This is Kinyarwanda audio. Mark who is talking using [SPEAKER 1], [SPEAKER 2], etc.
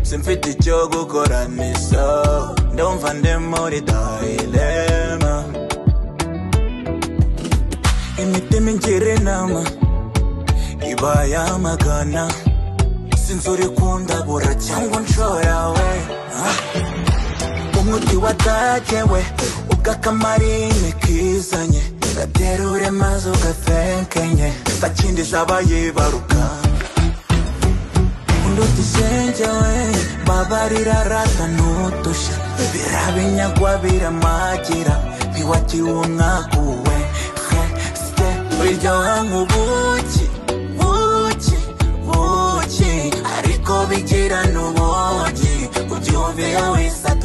[SPEAKER 1] simfite icyo gukora misa ndumva ndi muri dayilema imitima ingira inama iba yamagana sinzi uri kundabura cyangwa unshora we Ah. umuti wataje we ubwo akamarine kizanye gaterure maze ugatenkenye ntakindi zaba yibaruka unduta isenge we baba rirarata n'udushya birabinyagwa biramagira ntiwagiwe umwaguwe he site biryoha nk'ubuki buki buki ariko bigira n'ubuki kubyumvira wese